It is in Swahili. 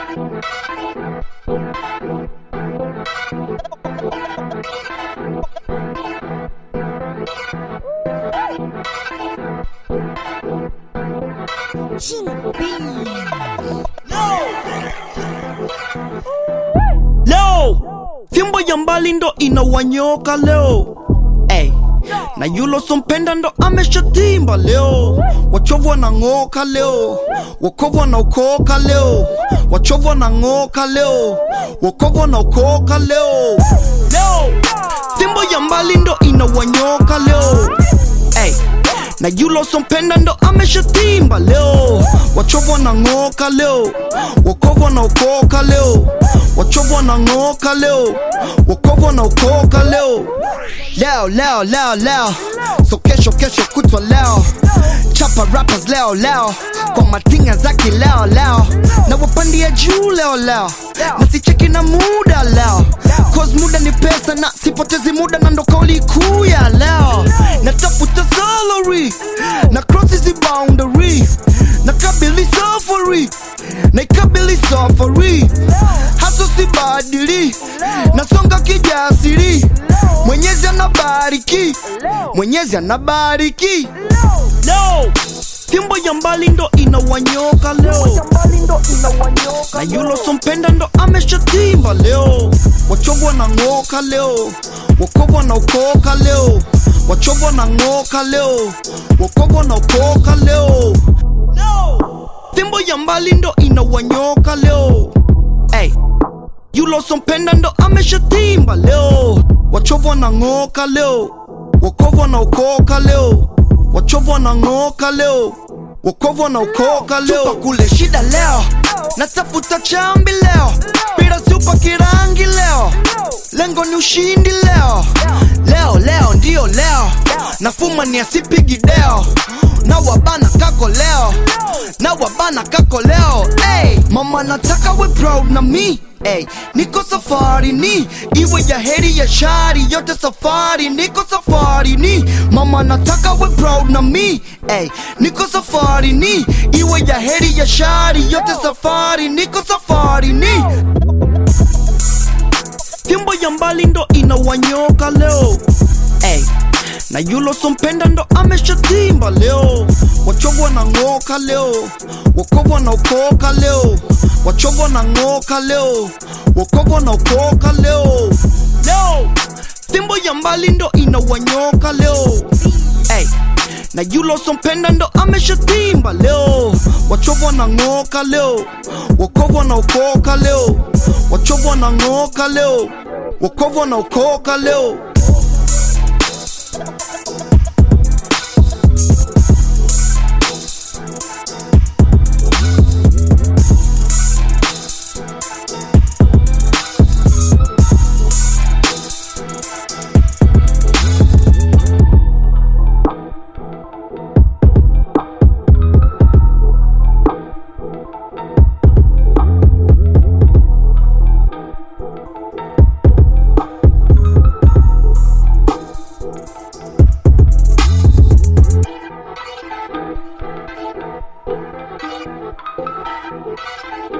leo fimbo ya mbali ndo inawanyoka leo hey. na yulo sompenda ndo ameshatimba leo wachovu wanang'oka leo wokovu wanaokoka leo wachovu wanang'oka leo wokovu wanaokoka leo leo fimbo ya mbali ndo inawanyoka leo hey. na yulo sompenda ndo ameshatimba leo wachovu wanang'oka leo wokovu wanaokoka leo wachovu wanang'oka leo wokovu wanaokoka leo leo leo leo leo so kesho kesho kutwa leo chapa rappers leo leo kwa matinga zaki leo leo na wapandia juu leo leo na sicheki na muda leo cause muda ni pesa na sipotezi muda na ndo kauli kuu ya leo natafuta salary na cross hizi boundary na kabili safari na ikabili safari haso sibadili nasonga kijasiri mwenyezi anabariki mwenyezi anabariki leo fimbo ya mbali ndo inawanyoka leo na yulo sompenda ndo ameshatimba leo wachovu wanang'oka leo wokovu wanaokoka leo wachovu wanang'oka leo wokovu wanaokoka leo fimbo ya mbali ndo inawanyoka leo hey. yulo sompenda ndo ameshatimba leo wachovu wanang'oka leo wokovu wanaokoka leo wachovu wanang'oka leo wokovu wanaokoka leo Tupa kule shida leo natafuta chambi leo pira supa kirangi leo lengo ni ushindi leo leo leo ndiyo leo nafuma ni asipigi deo na wabana kako leo na wabana kako leo hey, mama nataka we proud na mi Hey, niko safari ni iwe ya heri ya shari yote safari niko safari ni mama nataka we proud na mi hey, niko safari ni iwe ya heri ya shari yote safari niko safari ni fimbo ya mbali ndo inawanyoka leo hey. na yulo sompenda ndo ameshatimba leo wachovu wanang'oka leo wokovu wanaokoka leo wachovu wanang'oka leo wokovu wanaokoka leo leo fimbo ya mbali ndo inawanyoka leo hey. na yulo sompenda ndo ameshatimba leo wachovu wanang'oka leo wokovu wanaokoka leo wachovu wanang'oka leo wokovu wanaokoka leo Thank you.